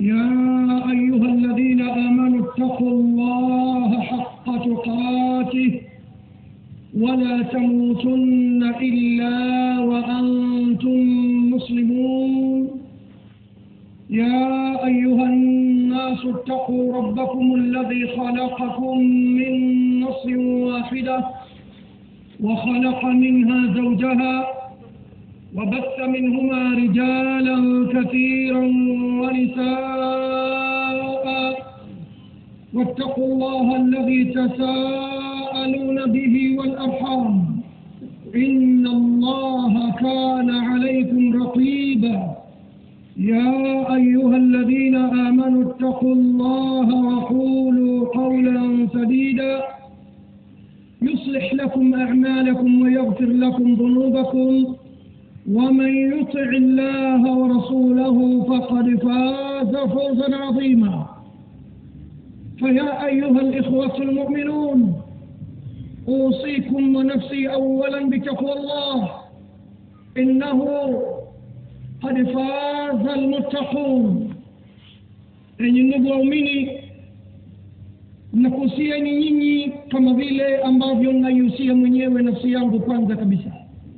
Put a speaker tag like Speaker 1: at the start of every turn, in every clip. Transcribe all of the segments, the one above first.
Speaker 1: يا أيها الذين آمنوا اتقوا الله حق تقاته ولا تموتن إلا وأنتم مسلمون يا أيها الناس اتقوا ربكم الذي خلقكم من نص واحدة وخلق منها زوجها وبث منهما رجالا كثيرا ونساء واتقوا الله الذي تساءلون به والأرحام إن الله كان عليكم رقيبا يا أيها الذين آمنوا اتقوا الله وقولوا قولا سديدا يصلح لكم أعمالكم ويغفر لكم ذنوبكم ومن يطع الله ورسوله فقد فاز فوزا عظيما فيا أيها الإخوة المؤمنون أوصيكم ونفسي أولا بتقوى الله إنه قد فاز المتقون enyi ndugu waumini nakuhusieni nyinyi kama vile ambavyo naihusia mwenyewe nafsi yangu kwanza kabisa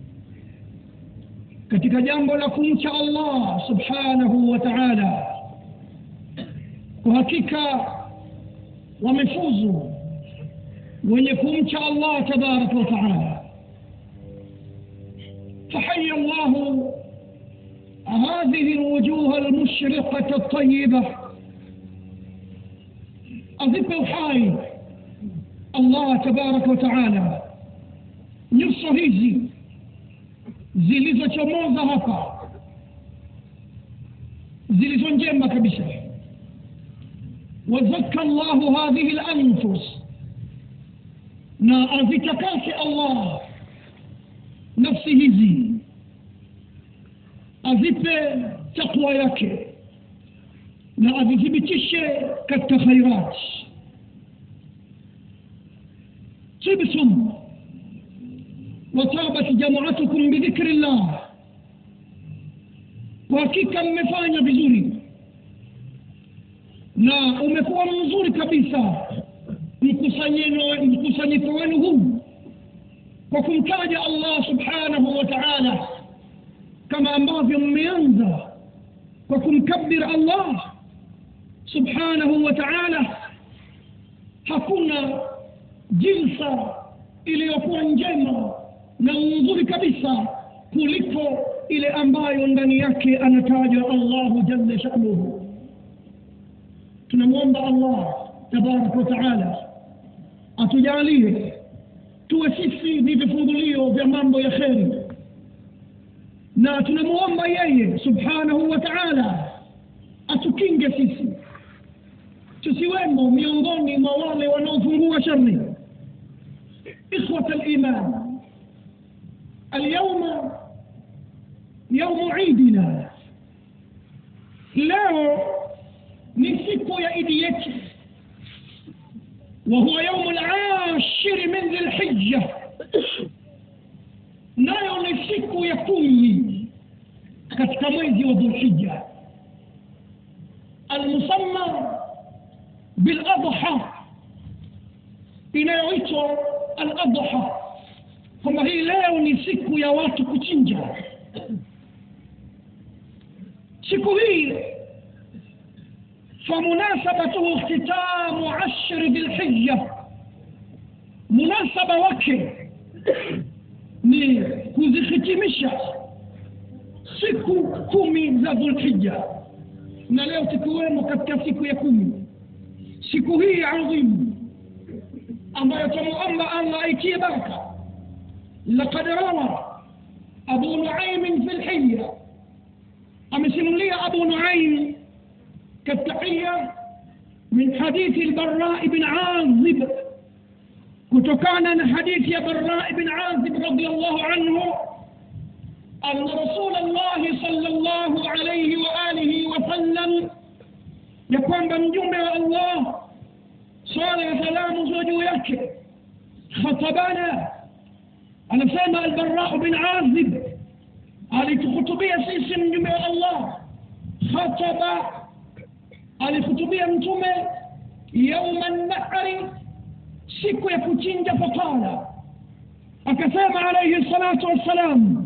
Speaker 1: katika jambo la kumcha allah subhanahu wa taala kwa hakika wamefuzu wenye kumcha allah tabaraka wa taala فحي الله هذه الوجوه المشرقة الطيبة أذب الحي الله تبارك وتعالى nyuso hizi zilizochomoza hapa zilizo njema kabisa wazaka llahu hadhihi lanfus na azitakase allah nafsi hizi azipe takwa yake na azithibitishe katika khairat tibtum watabat jamaatukum bidhikri llah kwa hakika mmefanya vizuri na umekuwa mzuri kabisa mkusanyiko wenu huu kwa kumtaja allah subhanahu wa taala kama ambavyo mmeanza kwa kumkabir allah subhanahu wa taala hakuna jinsa iliyokuwa njema na nzuri kabisa kuliko ile ambayo ndani yake anatajwa allahu jalla shanuhu tunamwomba allah tabaraka wa taala atujalie tuwe sisi ni vifungulio vya mambo ya kheri na tunamwomba yeye subhanahu wa taala atukinge sisi tusiwemo miongoni mwa wale wanaofungua shari ikhwata liman اليوم يوم عيدنا leo ni siku ya idi yetu وهو يوم العاشر من ذي الحجة nayo ni siku ya kumi katika mwezi wa dhulhija almusamma biladha inayoitwa aladha kwamba hii leo ni siku ya watu kuchinja siku hii famunasabatuhu ihtitamu ashri dhilhija munasaba wake ni kuzihitimisha siku kumi za dhulhija na leo tukiwemo katika siku ya kumi siku hii adhimu ambayo twamuomba allah aitie baraka لقد روى أبو نعيم في الحية أمسملي أبو نعيم كالتحية من حديث البراء بن عازب كتكان حديث يا براء بن عازب رضي الله عنه أن رسول الله صلى الله عليه وآله وسلم يقوم بمجمع الله صلى سلام زوجيك خطبنا anasema albarau bin azib alitukhutubia sisi mjumbe wa allah khataba alihutubia mtume yauma nahri siku ya kuchinja fakala akasema alaihi salatu wassalam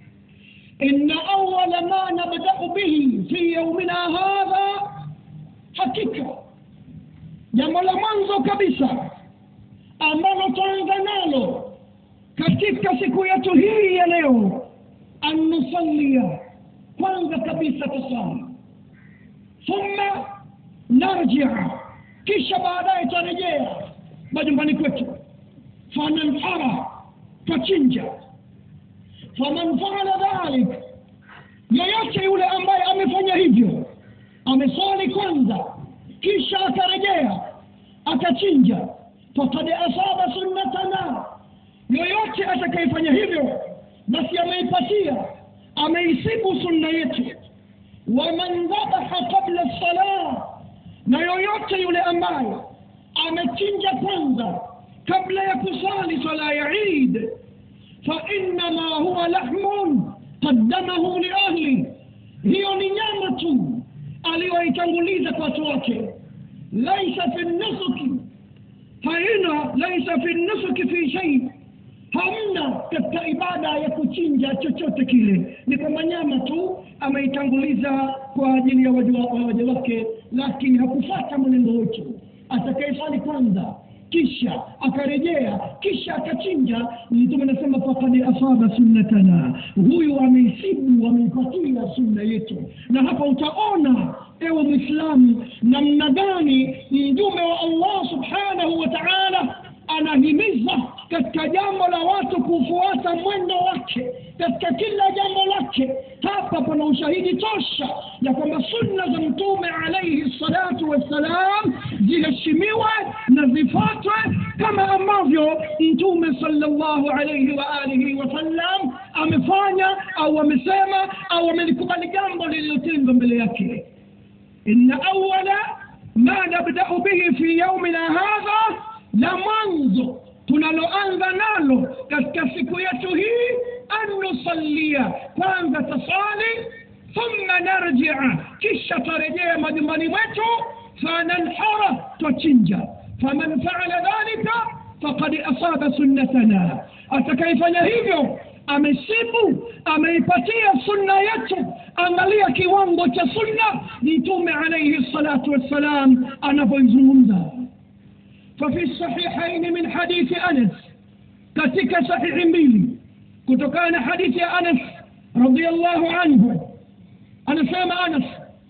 Speaker 1: ina awala ma nabdau bihi fi yaumina hadha hakika jambo la mwanzo kabisa ambalo twaanza nalo katika siku yetu hii ya leo an nusalia kwanza kabisa tusali thumma narjia kisha baadaye twarejea majumbani kwetu fananhara twachinja faman faala dhalik yoyote yule ambaye amefanya hivyo ameswali kwanza kisha akarejea akachinja fakad asaba sunnatana yoyote atakayefanya hivyo basi ameipatia ameisibu sunna yetu waman dhabaha qabla lsalah na yoyote yule ambaye amechinja kwanza kabla ya kusali swala ya idi fainama huwa lahmun qaddamahu liahli hiyo ni nyama tu aliyoitanguliza kwa watu wake laisa fi nusuki haina laisa fi nusuki fi shei hamna katika ibada ya kuchinja chochote kile ni kwamba nyama tu ameitanguliza kwa ajili ya waja wake lakini hakufata mwenendo wetu atakayesali kwanza kisha akarejea kisha akachinja mtume anasema fakad asaba sunnatana huyu ameisibu ameipatia sunna yetu na hapa utaona ewe mwislamu namna gani mjume wa allah subhanahu wa taala anahimiza katika jambo la watu kufuata mwendo wake katika kila jambo lake hapa pana ushahidi tosha ya kwamba sunna za mtume alaihi salatu wassalam ziheshimiwe na zifuatwe kama ambavyo mtume salllahu alaihi wa alihi wasallam amefanya au amesema au amelikubali jambo lililotendwa mbele yake inna awala ma nabdau bihi fi yaumina hadha la mwanzo tunaloanza nalo katika siku yetu hii an nusalia kwanza tasali thumma narjia kisha tarejea majumbani mwetu fananhara twachinja faman faala dhalika fakad asaba sunnatana atakayefanya hivyo amesibu ameipatia sunna yetu angalia kiwango cha sunna mtume alaihi salatu wassalam anavyoizungumza ففي الصحيحين من حديث أنس كتك صحيح ميلي كتكان حديث أنس رضي الله عنه أنا سامع أنس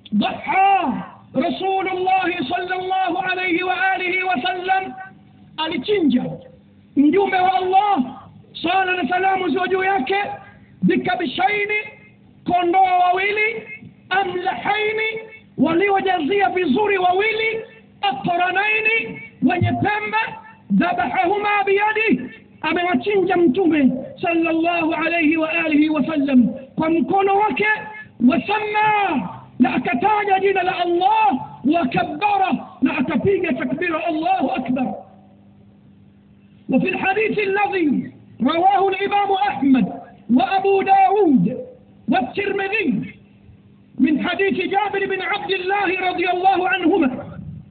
Speaker 1: ضحى رسول الله صلى الله عليه وآله وسلم alichinja mjumbe wa allah sala na salamu ziwa juu yake bikabishaini kondoo wawili amlahaini waliojazia vizuri wawili aqranaini wenye pembe dhabahahuma biyadi amewachinja mtume sallallahu alayhi wa alihi wasallam kwa mkono wake wasamma na akataja jina la allah wakabbara na akapiga takbira allahu akbar وفي الحديث الذي رواه الإمام أحمد وأبو داود والترمذي من حديث جابر بن عبد الله رضي الله عنهما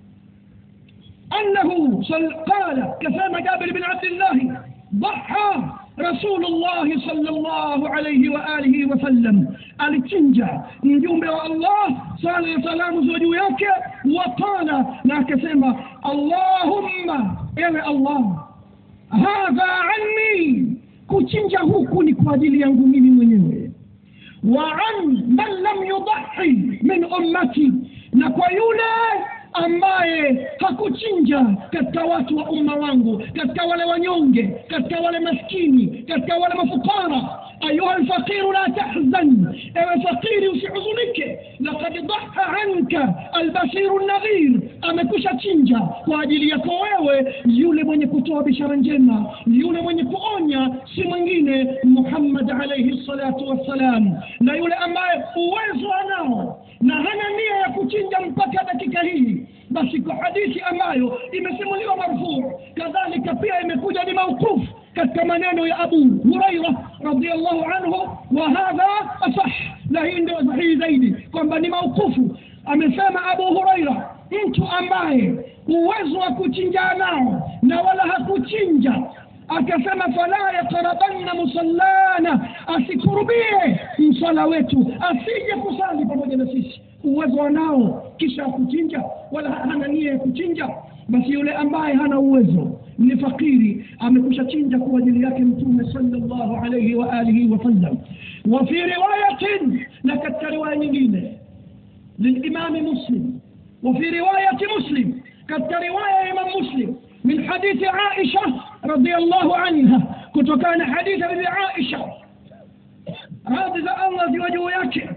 Speaker 1: أنه صل قال كفام جابر بن عبد الله ضحى رسول الله صلى الله عليه وآله وسلم alichinja mjumbe wa allah sala ya salamu ziwa juu yake waqala na akasema allahumma ewe allah hadha anni kuchinja huku ni kwa ajili yangu mimi mwenyewe wa an man lam yudahi min ummati na kwa yule ambaye hakuchinja katika watu wa umma wangu katika wale wanyonge katika wale maskini katika wale mafukara ayuha lfaqiru la tahzan ewe fakiri usihuzunike lakad dhaha anka albashiru nadhir amekusha chinja kwa ajili yako wewe yule mwenye kutoa bishara njema yule mwenye kuonya si mwingine muhammad alaihi salatu wassalam na yule ambaye uwezo anao na hana nia ya kuchinja mpaka dakika hii basi kwa hadithi ambayo imesimuliwa marfuu kadhalika pia imekuja ni mauqufu katika maneno ya abu huraira radiallahu anhu wa hadha asah na hii ndio sahihi zaidi kwamba ni mauqufu amesema abu huraira mtu ambaye uwezo wa kuchinja nao na wala hakuchinja akasema fala yaqrabanna musallana asikurubie msala wetu asije kusali pamoja na sisi uwezo wanao kisha akuchinja wala hana nia ya kuchinja basi yule ambaye hana uwezo ni fakiri amekusha chinja kwa ajili yake mtume sallallahu alayhi wa alihi wasallam wa fi riwayatin na katika riwaya nyingine للإمام مسلم وفي رواية مسلم قد رواية إمام مسلم من حديث عائشة رضي الله عنها كنت كان حديث ابن عائشة هذا الله في وجه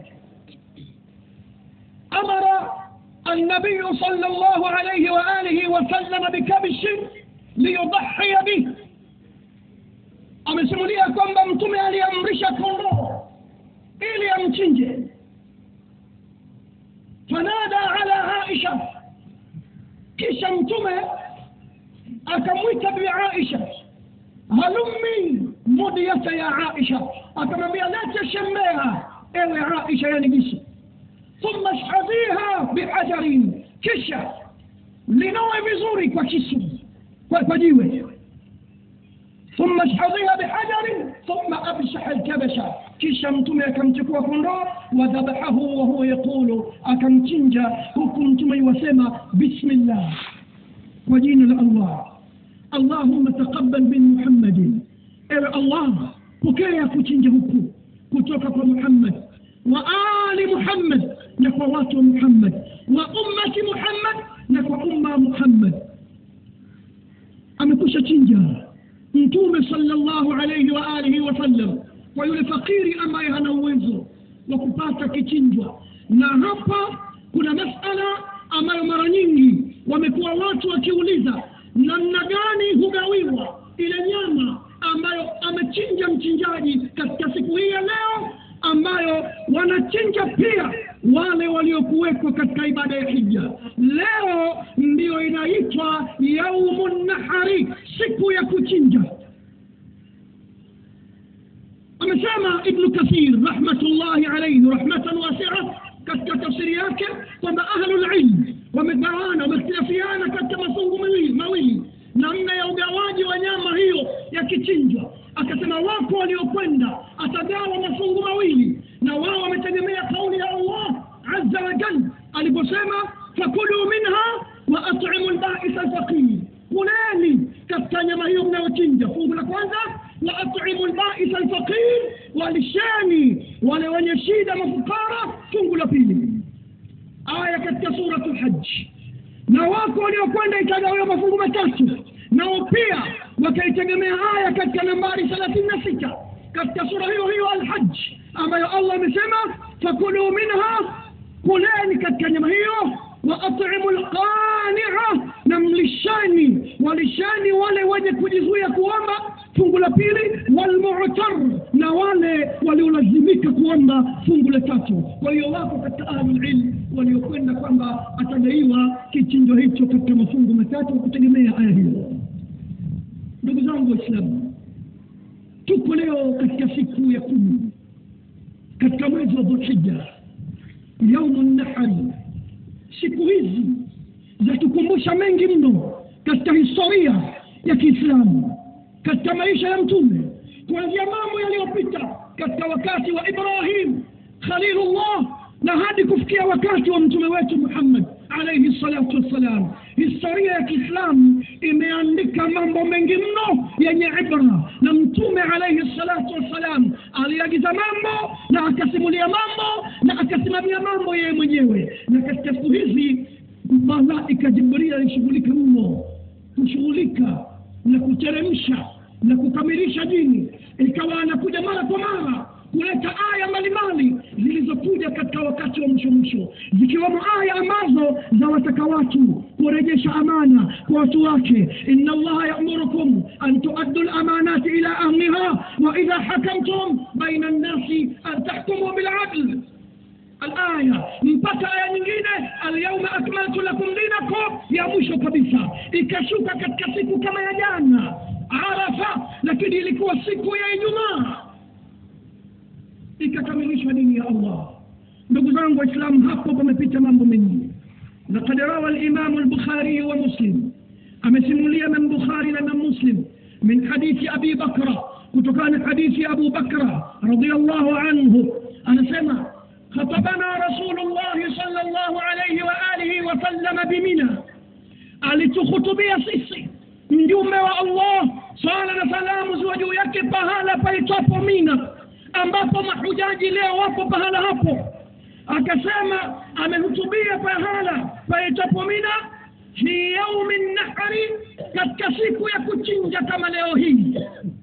Speaker 1: أمر النبي صلى الله عليه وآله وسلم بكبش ليضحي به amesimulia kwamba mtume aliamrisha kondoo ili amchinje fanada ala aisha kisha mtume akamwita bi aisha halummi mudiyata ya aisha akamwambia lete shembea ewe aisha yani bishi thumma shhadhiha bihajarin kisha linoe vizuri kwa kisu kwa, kwa jiwe ثم اشحذيها بحجر ثم ابشح الكبش kisha mtume akamchukua kondoo wadhabahahu wahuwa yaqulu akamchinja huku mtume iwasema bismillah kwa jina la allah allahumma taqabbal min muhammadin ewe allah pokea kuchinja huku kutoka kwa muhammad wa ali muhammad na kwa watu wa muhammad wa ummati muhammad na kwa umma muhammad amekusha chinja mtume sallallahu alayhi wa alihi wasallam kwa yule fakiri ambaye hana uwezo wa kupata kichinjwa na hapa kuna masala ambayo mara nyingi wamekuwa watu wakiuliza namna gani hugawiwa ile nyama ambayo amechinja mchinjaji katika siku hii ya leo ambayo wanachinja pia wale waliokuwekwa katika ibada ya hija leo ndiyo inaitwa yaumu nahari siku ya kuchinja amesema ibnu kathir rahmatullahi alaihi rahmatan wasia katika tafsiri yake kwamba ahlulilm wamegawana wamehtilafiana katika mafungu mawili mawili namna ya ugawaji wa nyama hiyo ya kichinjwa akasema wapo waliokwenda atagawa mafungu mawili na wao wametegemea kauli ya allah azza wa jal aliposema fakulu minha wa atimu lbaisa lfaqir kuleni katika nyama hiyo mnayochinja fungu la kwanza wa atimu lbaisa lfaqir walisheni wale wenye shida mafukara fungu la pili aya katika suratu lhaji na wako waliokwenda ikagawiwa mafungu matatu nao pia wakaitegemea aya katika nambari thelathini na sita katika sura hiyo hiyo alhaji ambayo allah amesema fakulu minha kuleni katika nyama hiyo wa atimu lqania na mlishani walishani wale wenye kujizuia kuomba fungu la pili walmutar na wale waliolazimika kuomba fungu la tatu kwa hiyo wako katika ahlulilm waliokwenda kwamba atagaiwa kichinjo hicho katika mafungu matatu kwa kutegemea aya hiyo ndugu zangu waislamu tuko leo katika siku ya kumi katika mwezi wa dhulhija yaumu nahari siku hizi zatukumbusha mengi mno katika historia ya kiislamu katika maisha ya mtume kuanzia mambo yaliyopita katika wakati wa ibrahim khalilullah na hadi kufikia wakati wa mtume wetu muhammad alaihi salatu wassalam historia ya kiislamu imeandika mambo mengi mno yenye ibra na mtume alaihi salatu wassalam aliagiza mambo na akasimulia mambo na akasimamia mambo yeye mwenyewe na katika siku hizi malaika jibril alishughulika mno kushughulika na kuteremsha na kukamilisha dini ikawa anakuja mara kwa mara kuleta aya mbalimbali zilizokuja katika wakati wa mwisho mwisho zikiwemo aya ambazo za wataka watu kurejesha amana kwa watu wake inna allaha yamurukum an tuaddu lamanati ila ahliha wa idha hakamtum baina nnasi an tahkumu biladl alaya mpaka aya nyingine alyauma akmaltu lakum dinakum ya mwisho kabisa ikashuka katika siku kama ya jana arafa lakini ilikuwa siku ya ijumaa ikakamilishwa dini ya allah ndugu zangu zangu waislamu hapo pamepita mambo mengine لقد روى الإمام البخاري ومسلم أمسمولي من بخاري لمن مسلم من حديث أبي بكر كتكان حديث أبو بكر رضي الله عنه أنا سمع خطبنا رسول الله صلى الله عليه وآله وسلم بمنى alitukhutubia sisi mjumbe wa allah swala na salamu ziwe juu yake pahala paitwapo mina ambapo mahujaji leo wapo pahala hapo akasema amehutubia pahala paitwapo mina fi yaumi nahari katika siku ya kuchinja kama leo hii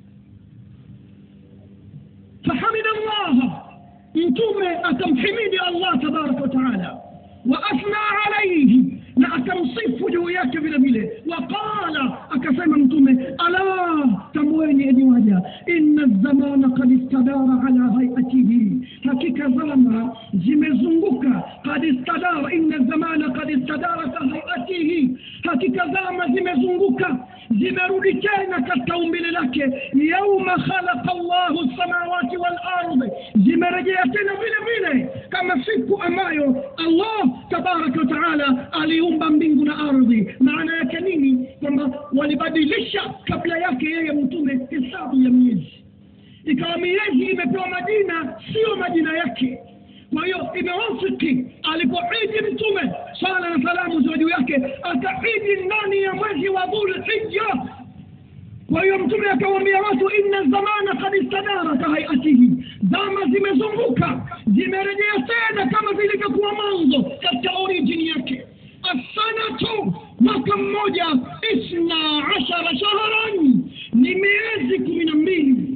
Speaker 1: fahamida llaha mtume akamhimidi allah tabaraka wataala waasna alaihi na akamsifu juu yake vile vile waqala akasema mtume ala tamweni enyi waja inna zamana kad istadara ala hayatihi hakika zama zimezunguka kad istadara inna zamana kad istadara ka hayatihi hakika zama zimezunguka zimerudi tena katika umbile lake yauma khalaqa llahu lsamawati walardi zimerejea tena vile vile kama siku ambayo allah tabaraka wataala aliumba mbingu na ardhi maana yake nini kwamba walibadilisha kabla yake yeye mtume hesabu ya miezi ikawa miezi imepewa majina sio majina yake kwa hiyo imewafiki alipoidi mtume sala na salamu ziwa juu yake akaidi ndani ya mwezi wa dhulhija kwa hiyo mtume akawambia watu inna zamana kad istadara kahaiatihi zama zimezunguka zimerejea tena kama zilivyokuwa mwanzo katika orijini yake assanatu mwaka mmoja isna ashara shahran ni miezi kumi na mbili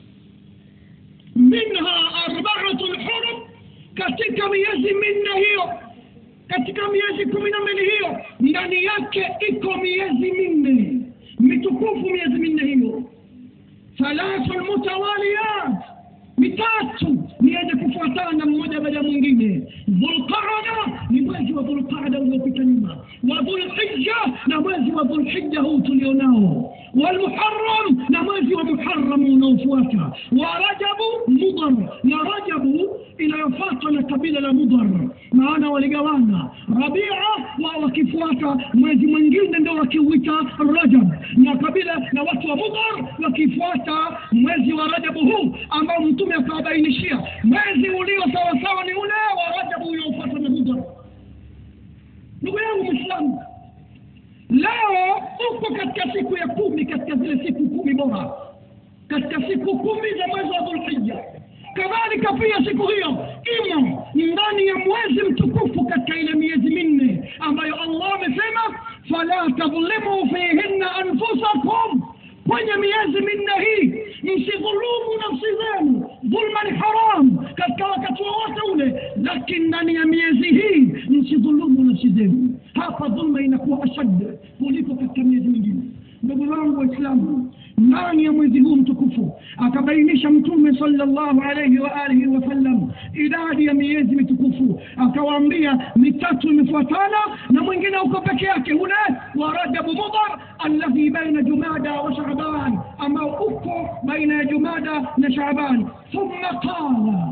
Speaker 1: minha arbaatu lhurum katika miezi minne hiyo katika miezi kumi na mbili hiyo ndani yake iko miezi minne mitukufu miezi minne hiyo thalathu mutawaliyat mitatu ni yenye kufuatana mmoja baada ya mwingine dhulqaada ni mwezi wa dhulqaada uliopita nyuma wa dhulhija na mwezi wa dhulhija huu tulionao walmuharam na mwezi wa muharamu unaofuata wa rajabu mudar na rajabu inayofuatwa na kabila la mudar maana waligawana rabia wa wakifuata mwezi mwingine ndio wakiuita rajab na kabila na watu wa mudar wakifuata mwezi wa rajabu huu ambao mtume akawabainishia mwezi ulio sawasawa ni ule wa rajabu uliofuatwa na mudar ndugu yangu mwislamu leo uko katika siku ya kumi katika zile siku kumi bora katika siku kumi za mwezi wa dhulhija kadhalika pia siku hiyo imo ndani ya mwezi mtukufu katika ile miezi minne ambayo allah amesema fala tadhlimu fihinna anfusakum kwenye miezi minne hii msidhulumu nafsi zenu dhulma ni haram katika wakati wowote ule lakini ndani ya miezi hii msidhulumu nafsi zenu hapa dhulma inakuwa ashad kuliko katika miezi mingine ndugu zangu waislamu ndani ya mwezi huu mtukufu akabainisha mtume sallallahu alayhi wa alihi wasallam idadi ya miezi mitukufu akawaambia mitatu imefuatana na mwingine uko peke yake ule wa rajabu mudar alladhi baina jumada wa shaban ambao uko baina ya jumada na shaban thumma qala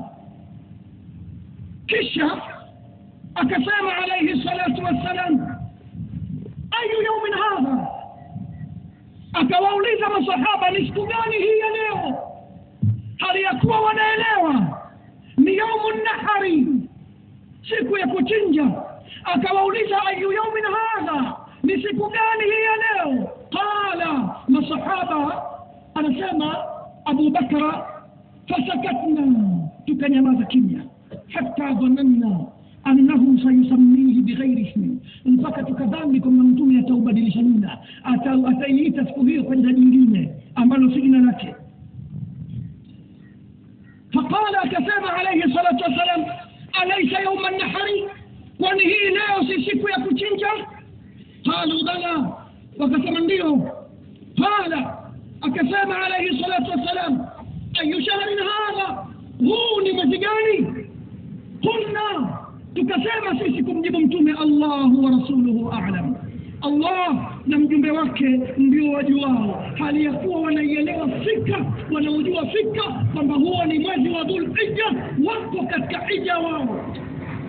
Speaker 1: kisha akasema alayhi salatu wassalam ayu yaumin hadha akawauliza masahaba ni siku gani hii ya leo hali ya kuwa wanaelewa ni yaumu nahari siku ya kuchinja akawauliza ayu yaumin hadha ni siku gani hii ya leo qala masahaba anasema abu bakra fasakatna tukanyamaza kimya hatta dhananna annahu sayusammihi bighairi ismi mpaka tukadhani kwamba mtume ataubadilisha jina ataiita siku hiyo kwa jina jingine ambalo si jina lake faqala akasema alaihi salatu wassalam alaisa yauma nahari kwani hii leo si siku ya kuchinja qalu bala wakasema ndio qala akasema alaihi salatu wassalam ayu shahrin hadha huu ni mwezi gani qulna tukasema sisi kumjibu mtume allahu wa rasuluhu alam allah na mjumbe wake ndio wajuao hali ya kuwa wanaielewa fika wanaojua fika kwamba huo ni mwezi wa dhulhija wako katika hija wao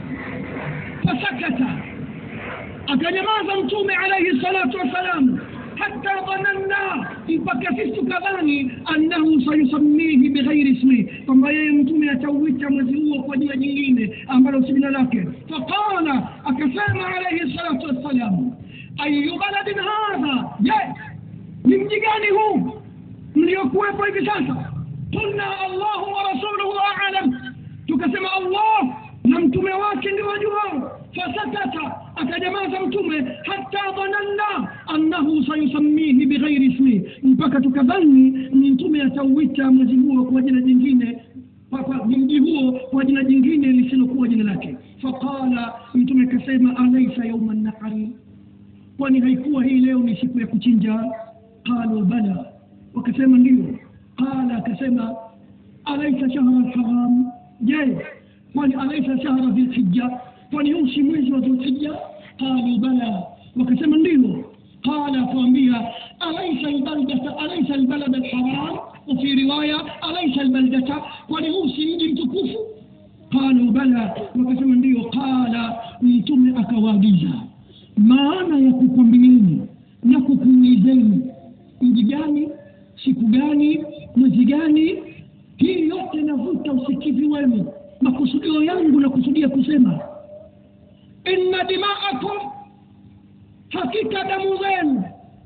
Speaker 1: fasakata akanyamaza mtume alaihi salatu wassalam hata dhananna mpaka sisi tukadhani annahu sayusamihi bighairi ismihi kwamba yeye mtume atauita mwezi huo kwa jina jingine ambalo si jina lake faqala akasema alaihi salatu wassalam ayu baladin hadha je ni mji gani huu mliokuwepo hivi sasa qulna allahu wa rasuluhu alam tukasema allah na mtume wake ndio wajuao fasakata akanyamaza mtume hata dhananna annahu sayusamihi bighairi ismihi mpaka tukadhani mtume atauita mwezi huo kwa jina jingine mji huo kwa jina jingine lisilokuwa jina lake faqala mtume akasema alaisa yauma nahari kwani haikuwa hii leo ni siku ya kuchinja qalu bala wakasema ndio qala akasema alaisa shahra lharam je kwani alaisa shahra dhilhija kwani huu si mwezi wa dhulhija qalu bala wakasema ndio qala akawambia alaisa albaldata alaisa albalada alharam وفي رواية أليس البلدة ولهم سيد تكوف قالوا بلى وكسما ndio قال mtume akawaagiza maana ya kukwambieni na kukuulizeni mji gani siku gani mwezi gani hii yote navuta usikivi wenu makusudio yangu na kusudia kusema inna dimaakum hakika damu zenu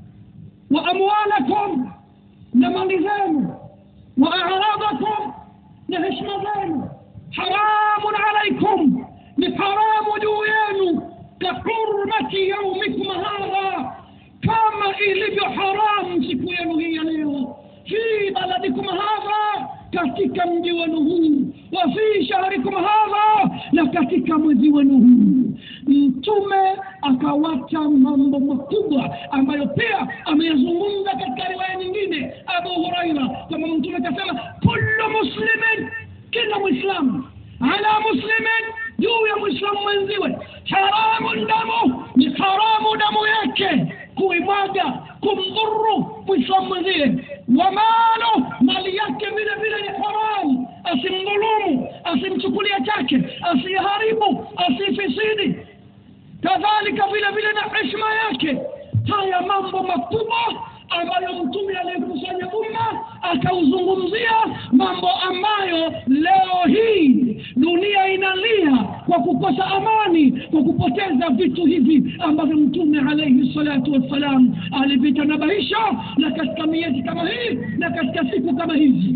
Speaker 1: wa amwalakum na mali zenu wa aradhakum na heshima zenu haramun alaikum ni haramu juu yenu kahurmati yaumikum hadha kama ilivyo haramu siku yenu hii ya leo fi baladikum hadha katika mji wenu huu wa fi shahrikum hadha na katika mwezi wenu huu mtume akawacha mambo makubwa ambayo pia ameyazungumza katika riwaya nyingine abu huraira kwamba mtume akasema kullu muslimin kila mwislamu ala muslimin juu ya mwislamu mwenziwe haramun damu ni haramu damu yake kuimwaga kumdhuru mwislamu mwenzie wa malo mali yake vile vile ni haramu asimdhulumu asimchukulia chake asiharibu asifisidi kadhalika vile vile na heshima yake haya mambo makubwa ambayo mtume aliyekusanya umma akauzungumzia mambo ambayo leo hii dunia inalia kwa kukosa amani kwa kupoteza vitu hivi ambavyo mtume alaihi salatu wassalam alivitanabahisha na katika miezi kama hii na katika siku kama hizi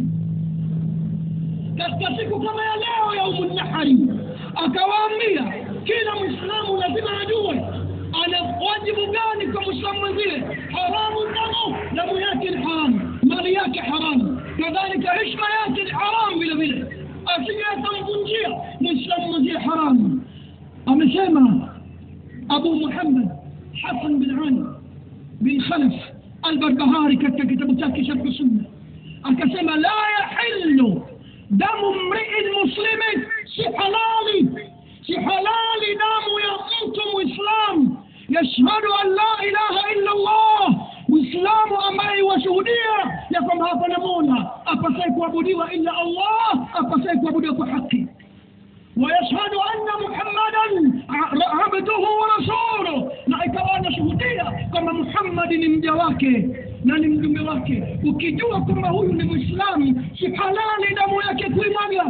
Speaker 1: katika siku kama ya leo ya umunahari akawaambia kila mwislamu lazima ajue ana wajibu gani kwa mwislamu mwenzie haramu damu damu yake ni haramu mali yake haramu kadhalika heshima yake ni haramu vile vile asije akamvunjia mwislamu mwenzie haramu amesema abu muhammad hasan bin ali bin khalaf albarbahari katika kitabu chake sharhu sunna akasema la yahilu damu mriin muslimin si halali si halali damu ya mtu mwislamu yashhadu an la ilaha illa allah mwislamu ambaye washuhudia ya kwamba hapana mola apasaye kuabudiwa illa allah apasaye kuabudiwa kwa haki ويشهد أن محمدا عبده ورسوله na ikawa anashuhudia kwamba muhammadi ni mja wake na ni mjumbe wake ukijua kwamba huyu ni mwislamu si halali damu yake kuimwaga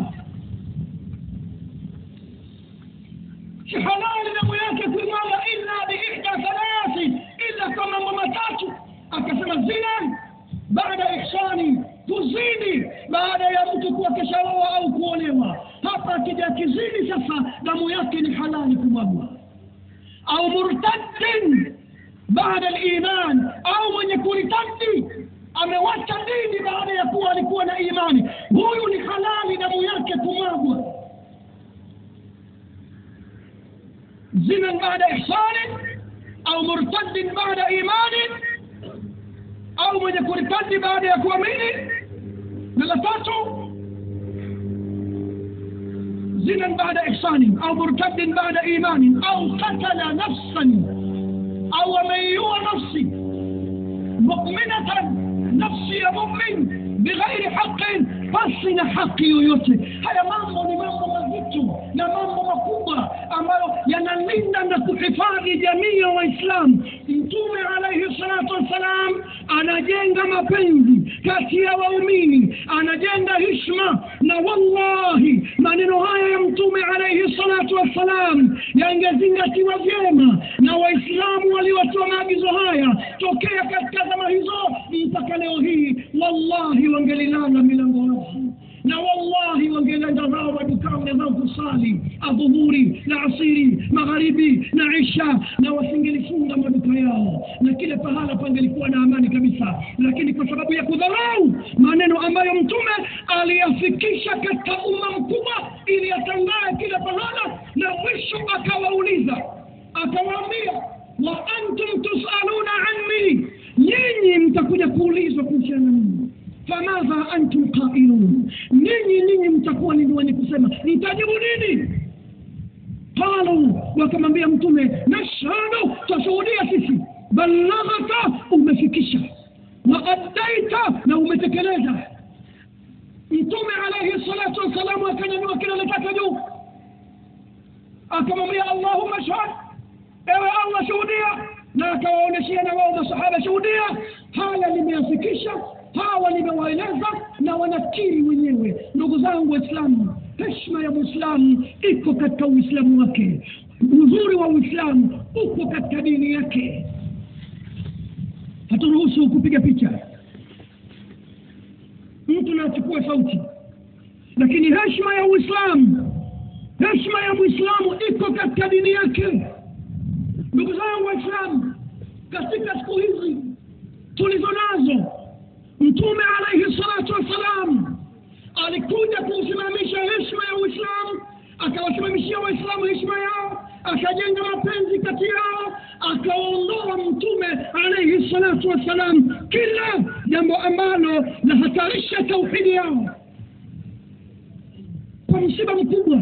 Speaker 1: si halali damu yake kuimwaga illa biihda thalathi illa kwa mambo matatu akasema zina baada ihsani kuzidi baada ya mtu kuwa keshaoa au kuolewa hapa akija kizidi sasa damu yake ni halali kumwagwa au murtaddin baada liman au mwenye kuritadi amewacha dini baada ya kuwa alikuwa na imani huyu ni halali damu yake kumwagwa zina baada ihsani au murtaddin baada imani au mwenye kuritadi baada ya kuamini na la tatu زنا بعد إحسان أو مرتد بعد إيمان أو قتل نفسا أو من يوى نفسي مؤمنة نفسي يا مؤمن بغير حق فصل حقي yoyote haya mambo ni mambo mazito na mambo makubwa ambayo yanalinda na kuhifadhi jamii ya waislamu mtume alaihi salatu wassalam anajenga mapenzi kati ya waumini anajenga hishma na wallahi maneno haya ya mtume alaihi salatu wassalam yangezingatiwa vyema na waislamu waliotoa maagizo haya tokea katika zama hizo mpaka leo hii wallahi wangelilala milango wazi na wallahi wangeenda zao madukani zao kusali adhuhuri na asiri magharibi na isha na wasingelifunga maduka yao na kila pahala pangelikuwa na amani kabisa lakini kwa sababu ya kudharau maneno ambayo mtume aliyafikisha katika umma mkubwa ili yatangae kila pahala na mwisho akawauliza akawaambia wa antum tusaluna anni nyinyi mtakuja kuulizwa kuhusiana na mimi famadha antum qailun ninyi ninyi mtakuwa ni wenye kusema mtajibu nini qalu wakamwambia mtume nashhadu twashuhudia sisi ballaghata umefikisha waaddaita na umetekeleza mtume alaihi salatu wassalamu akanyanyua kidole chake juu akamwambia allahumma shhad ewe allah shuhudia na akawaonyeshia na wao masahaba shuhudia haya limeyafikisha hawa nimewaeleza na wanakiri wenyewe ndugu zangu waislamu heshima ya mwislamu iko katika uislamu wake uzuri wa uislamu uko katika dini yake haturuhusu kupiga picha mtu na achukue sauti lakini heshima ya uislamu heshima ya mwislamu iko katika dini yake ndugu zangu waislamu katika siku hizi tulizo nazo mtume alaihi salatu wassalam alikuja kuusimamisha heshima ya uislamu akawasimamishia waislamu heshima yao akajenga mapenzi kati yao akaondoa mtume alaihi salatu wassalam kila jambo ambalo lahatarisha tauhidi yao kwa msiba mkubwa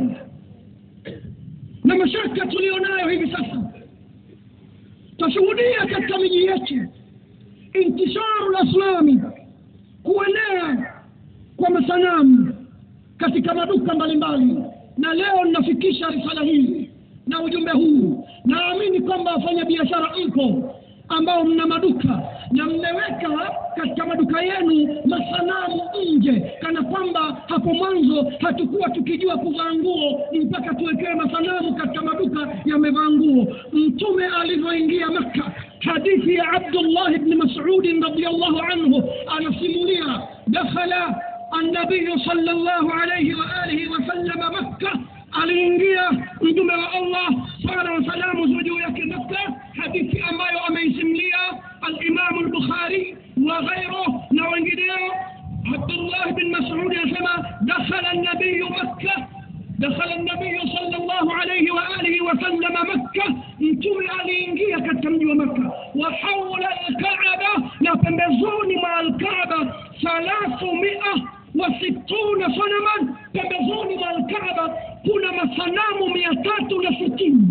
Speaker 1: na mashaka tulionayo hivi sasa tashuhudia katika miji yetu intisharu laslami kuenea kwa masanamu katika maduka mbalimbali na leo ninafikisha risala hii na ujumbe huu naamini kwamba wafanya biashara mpo ambao mna maduka na mmeweka katika maduka yenu masanamu nje kana kwamba hapo mwanzo hatukuwa tukijua kuvaa nguo mpaka tuwekewe masanamu katika maduka yamevaa nguo mtume alivyoingia makka hadithi ya abdullah bni masudin radiallahu anhu anasimulia dakhala النبي صلى الله عليه وآله وسلم مكة aliingia mtume wa allah sala wasalamu ziwe juu yake makka hadithi ambayo ameisimlia alimamu lbukhari wa ghairuh na wengineo abdullah bin masudi anasema dakhala nabiyu makka دخل النبي صلى الله عليه وآله وسلم مكة mtume aliingia katika mji wa makka wa haula alkaaba na pembezoni mwa alkaaba thalathu mia wasituna sanaman pembezoni mwa alkaaba kuna masanamu mia tatu na sitini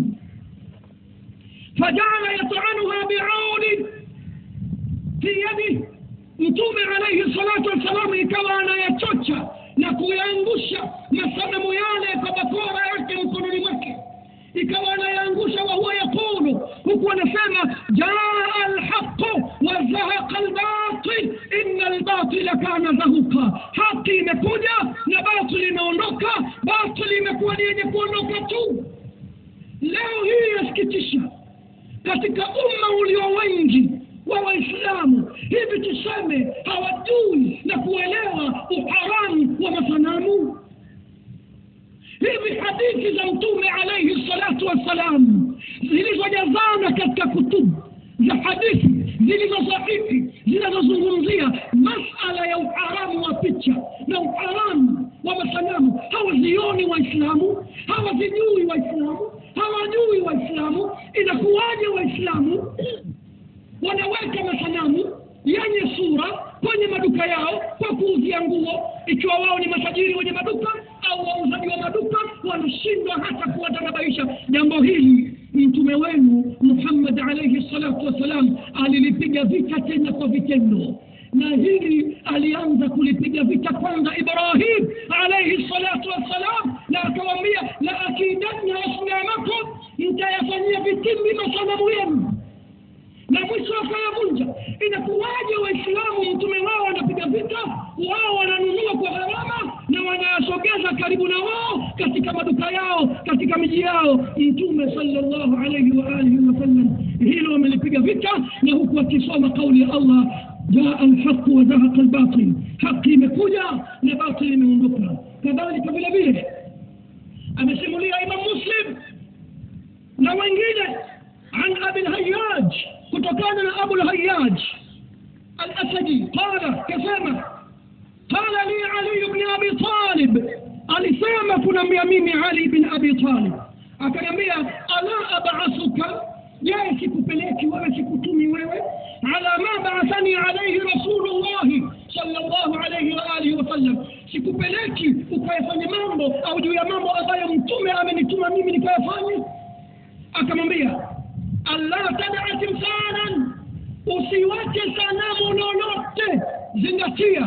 Speaker 1: fajala yatanuha biaudi fi yadi mtume alaihi salatu wassalamu ikawa anayachocha na kuyaangusha masanamu yale kwa bakora yake mkononi mwake ikawa anayaangusha wahuwa yaqulu huku anasema jaa alhaqu wazahaqa albatil ina albatila kana zahuqa haki imekuja na batili imeondoka batili imekuwa ni yenye kuondoka tu leo hii yasikitisha katika umma ulio wengi wa waislamu hivi tuseme hawajui na kuelewa uharamu wa masanamu hivi hadithi za mtume alaihi salatu wassalam zilizojazana katika kutubu za hadithi zilizo sahihi zinazozungumzia masala ya uharamu wa picha na uharamu wa masanamu hawazioni waislamu hawazijui waislamu hawajui waislamu inakuwaje waislamu wanaweka masanamu yenye sura kwenye maduka yao kwa kuuzia nguo ikiwa wao ni matajiri wenye maduka au wauzaji wa maduka wanashindwa hata kuwatanabaisha jambo hili mtume wenu muhammad alaihi salatu wassalam alilipiga vita tena kwa vitendo na hili alianza kulipiga vita kwanza ibrahim alaihi salatu wassalam na akawambia la akidanna asnamakum mtayafanyia vitimbi masanamu yenu na mwisho akayavunja inakuwaje waislamu mtume wao wanapiga vita wao wananunua kwa gharama na wanayasogeza karibu na wao katika maduka yao katika miji yao mtume salllahu alaihi waalihi wasallam hilo wamelipiga vita na huku akisoma kauli ya allah jaa alhaqu wazahaqa albatil haki imekuja na batil imeondoka kadhalika vile vile amesimulia imam muslim na wengine عن أبي الهياج كتكان أبو الهياج الأسدي قال كسامة قال لي علي بن أبي طالب alisema kunambia mimi ali bin abi talib akaniambia ala abasuka je sikupeleki wewe sikutumi wewe ala ma baathani alaihi rasulullahi sallallahu alaihi wa alihi wasallam sikupeleki ukayafanya mambo au juu ya mambo ambayo mtume amenituma mimi nikayafanya akamwambia allah tadaa timsanan usiwache sanamu lolote zingatia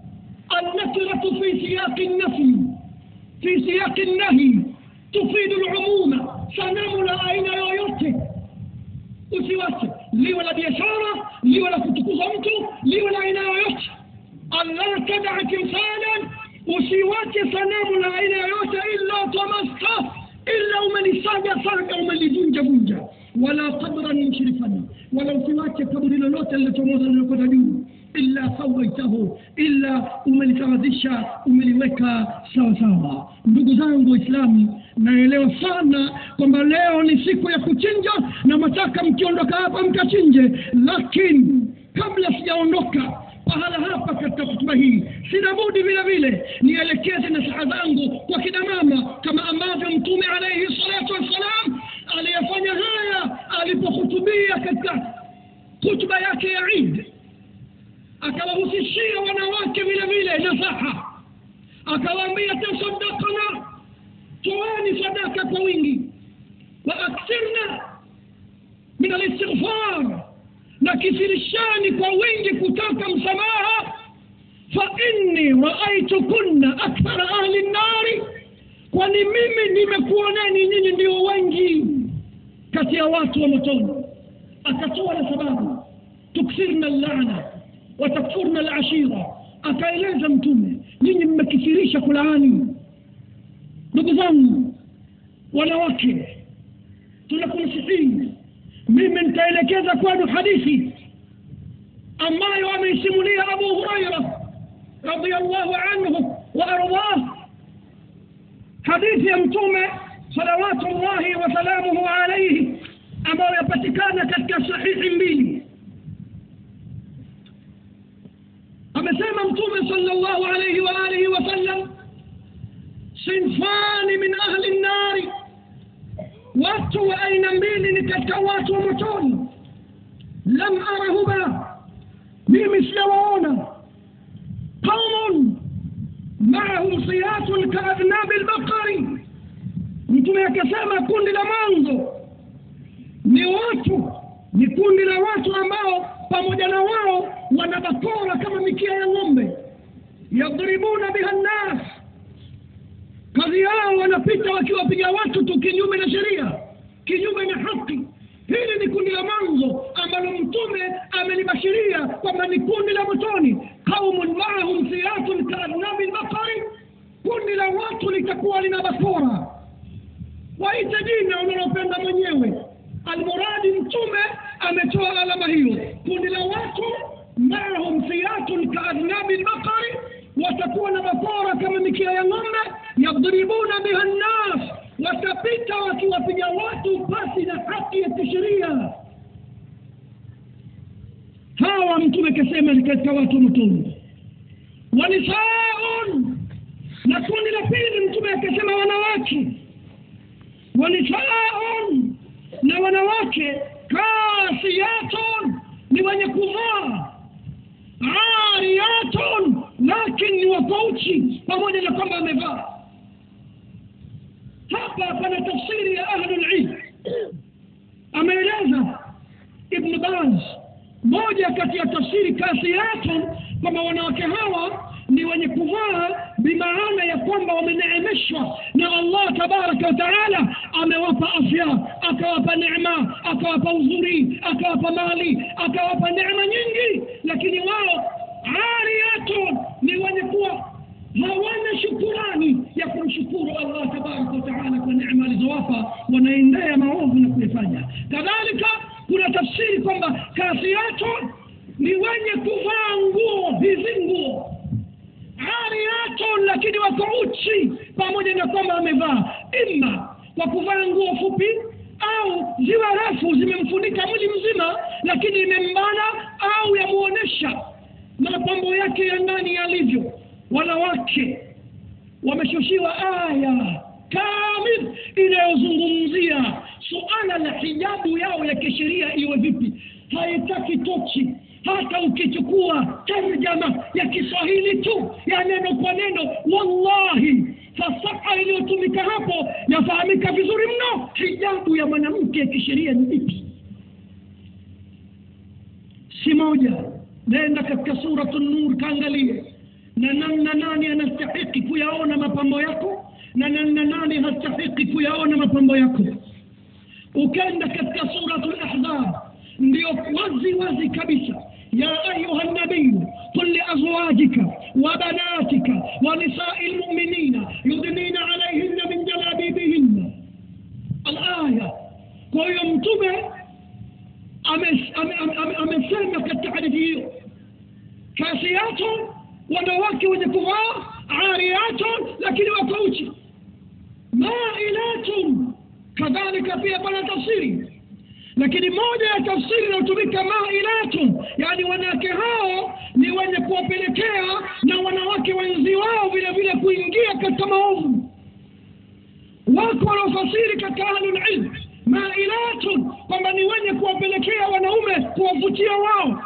Speaker 1: النكرة في سياق النفي في سياق النهي تفيد العموم سنام لا أين yoyote usiwache liwe la biashara liwe la kutukuza mtu liwe la aina yoyote allah tadaa timsalan usiwache sanamu la aina yoyote illa tamasta illa umelisaga saga umelivunja vunja wala qabran mushrifan wala usiwache kaburi lolote lilochomoza lilokwenda juu illa sawaitahu illa umelisawazisha umeliweka sawa sawa ndugu zangu waislamu naelewa sana kwamba leo ni siku ya kuchinja na mataka mkiondoka hapa mkachinje lakini kabla sijaondoka pahala hapa katika hutuba hii sina budi vile vile nielekeze nasaha zangu kwa kina mama kama ambavyo mtume alaihi salatu wassalam aliyefanya haya alipohutubia katika hutuba yake ya idi akawahusishia wanawake vile vile nasaha akawaambia tasadakna toeni sadaka kwa wingi wa akthirna min alistighfar na kisirishani kwa wingi kutaka msamaha fa inni raaitukunna akthara ahli nnari kwani mimi nimekuoneni nyinyi ndio wengi kati ya watu wa motoni akatoa na sababu tuksirna llana watakfurna alashira akaeleza mtume nyinyi mmekithirisha kulaani ndugu zangu wanawake tunakunasihini mimi nitaelekeza kwenu hadithi ambayo ameisimulia abu huraira radiallahu anhu wa ardah hadithi ya mtume salawatu llahi wasalamuhu alaihi ambayo yapatikana katika sahihi mbili amesema mtume sallallahu alayhi wa alihi wasallam sinfani min ahli nnari watu wa aina mbili ni katika watu wa motoni lam arahuma mimi sijawaona qaumun maahum siyatun kaadnabi lbaqari mtume akasema kundi la mwanzo ni watu ni kundi la watu ambao pamoja na wao wana bakora kama mikia ya ng'ombe yadribuna biha nnas kazi yao wanapita wakiwapiga watu tu kinyume na sheria kinyume na haki hili ni kundi la mwanzo ambalo mtume amelibashiria kwamba ni kundi la motoni qaumun maahum siyatun kaadnabi lbakari kundi la watu litakuwa lina bakora waite jina unalopenda mwenyewe almuradi mtume ametoa alama hiyo kundi la watu maahum siyatun kaadnabi lbakari watakuwa na bakora kama mikia ya ng'ombe yadribuna biha nnas watapita wakiwapiga watu pasi na haki ya kisheria hawa mtume kasema ni katika watu motoni wanisaun na kundi la pili mtume akasema wanawake wanisaun na wanawake kasiyatun ni wenye kuvaa ariyatun lakin ni wapauchi pamoja na kwamba amevaa hapa pana tafsiri ya ahlulilm ameeleza ibn baz moja kati ya tafsiri kasiyatun kwamba wanawake hawa ni wenye kuvaa bimaana ya kwamba wameneemeshwa na allah tabaraka wataala amewapa afya akawapa neema akawapa uzuri akawapa mali akawapa neema nyingi lakini wao ariyatun ni wenye kuwa hawana shukurani ya kumshukuru allah tabaraka wataala kwa neema alizowapa wanaendea maovu na kuyafanya kadhalika kuna tafsiri kwamba kasiyatun ni wenye kuvaa nguo hizi nguo ariyatun lakini wako uchi pamoja na kwamba wamevaa ima kwa kuvaa nguo fupi au ziwa refu zimemfunika mwili mzima lakini imembana au yamuonesha mapambo yake ya ndani yalivyo wanawake wameshushiwa aya kamil inayozungumzia suala la hijabu yao ya kisheria iwe vipi haitaki tochi hata ukichukua tarjama ya kiswahili tu ya neno kwa neno wallahi fasaha iliyotumika hapo yafahamika vizuri mno hijabu ya mwanamke ya kisheria ni ipi si moja nenda katika suratu nur kaangalie na namna nani anastahiki kuyaona mapambo yako na namna nani hastahiki kuyaona mapambo yako ukenda katika suratu lahzab ndio wazi wazi kabisa يا أيها النبي قل لأزواجك وبناتك ونساء المؤمنين يدنين عليهن من جلابيبهن الآية kwa mtume amesema katika hadithi hiyo kasiyatun wanawake wenye kuvaa ariyatun lakini wako uchi mailatun kadhalika pia pana tafsiri lakini moja ya tafsiri inayotumika mailatun yani wanawake hao ni wenye kuwapelekea na wanawake wenzi wao vile vile kuingia katika maovu wako wanaofasiri katika ahlulilm mailatun kwamba ni wenye kuwapelekea wanaume kuwavutia wao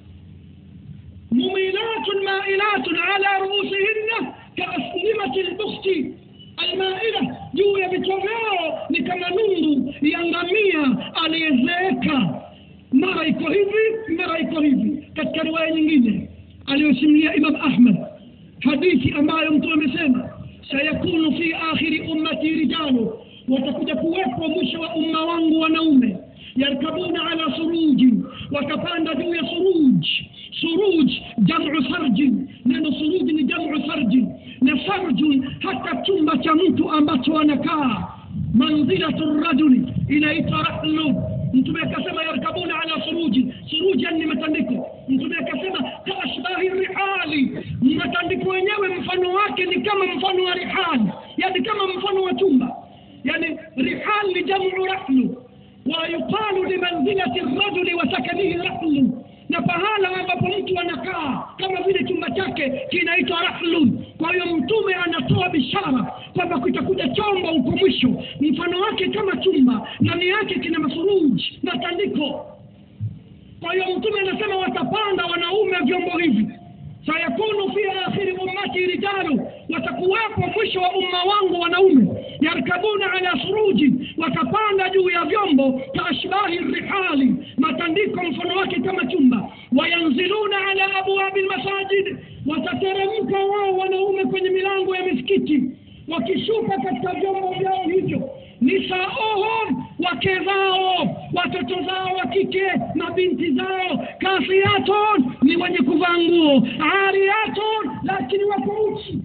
Speaker 1: mumilatun mailatun ala ruusihinna kaaslimati lbukhti almaila juu ya vichwa vyao ni kama nundu ya ngamia aliyezeeka mara iko hivi mara iko hivi katika riwaya nyingine aliyosimulia imam ahmad hadithi ambayo mtu amesema sayakunu fi akhiri ummati rijalu watakuja kuwepo mwisho wa umma wangu wanaume yarkabuna ala suruji watapanda juu ya suruj suruj jamu sarjin neno suruji ni jamu sarjin na farjun hata chumba cha mtu ambacho anakaa manzilatu rajuli inaitwa rahlu mtume akasema yarkabuna ala suruji suruji ni matandiko mtume akasema kaashbahi rihali matandiko yenyewe mfano wake ni kama mfano wa rihali yani kama mfano wa chumba yani rihal ni jamu rahlu ويقال لمنزلة الرجل وسكنه رحل na pahala ambapo mtu anakaa kama vile chumba chake kinaitwa rahlun kwa hiyo mtume anatoa bishara kwamba kutakuja chombo huko mwisho mfano wake kama chumba ndani yake kina masuruji matandiko kwa hiyo mtume anasema watapanda wanaume vyombo hivi sayakunu fi akhiri ummati rijalu watakuwepo mwisho wa umma wangu wanaume yarkabuna ala suruji watapanda juu ya vyombo kaashbahi rihali matandiko mfano wake kama chumba wayanziluna ala abwabi lmasajid watateremka wao wanaume kwenye milango ya misikiti wakishuka katika vyombo vyao hivyo nisaohum wake zao watoto zao wa kike na binti zao kasiyatun ni wenye kuvaa nguo ariyatun lakini wako uchi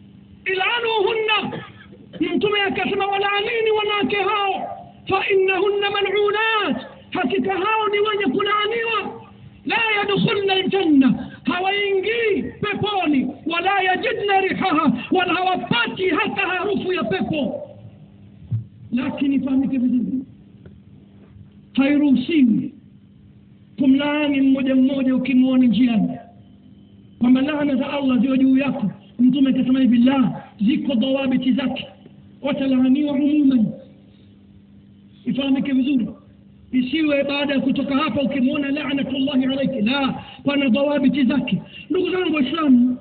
Speaker 1: ilanuhunna mtume akasema walaanini wanawake hao fainnahunna malunat hakika hao ni wenye kulaaniwa la yadkhulna ljanna hawaingii peponi wala yajidna rihaha wala hawapati hata harufu ya pepo lakini ifahamike vizuri hairuhusiwi kumlaani mmoja mmoja ukimwoni njiani kwamba laana za allah ziwe juu yako mtume akasema hivi la ziko dhawabiti zake watalaaniwa umuman ifahamike vizuri isiwe baada ya kutoka hapa ukimwona lanatullahi alaiki la pana dhawabiti zake ndugu zangu waislamu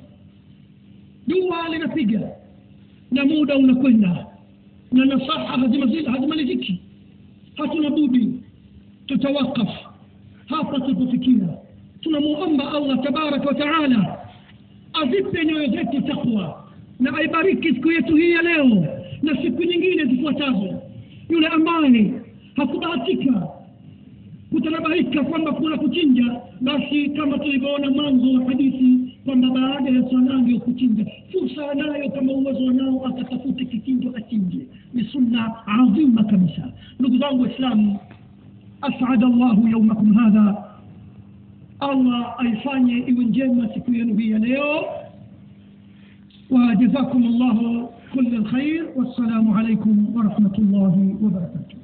Speaker 1: jua linapiga na muda unakwenda na nasaha hazimaliziki hatuna budi tutawakaf hapa tulipofikia tunamuomba allah tabaraka wa taala azipe nyoyo zetu takwa na aibariki siku yetu hii ya leo na siku nyingine zifuatazo yule ambaye hakubahatika kutanabaika kwamba kuna kuchinja basi kama tulivyoona mwanzo wa hadithi kwamba baada ya swala ndio kuchinja fursa anayo kama uwezo wanao akatafute kichinjo achinje ni sunna adhima kabisa ndugu zangu waislamu asada llahu yaumakum hadha allah aifanye iwe njema siku yenu hii ya leo وجزاكم الله كل الخير والسلام عليكم ورحمة الله وبركاته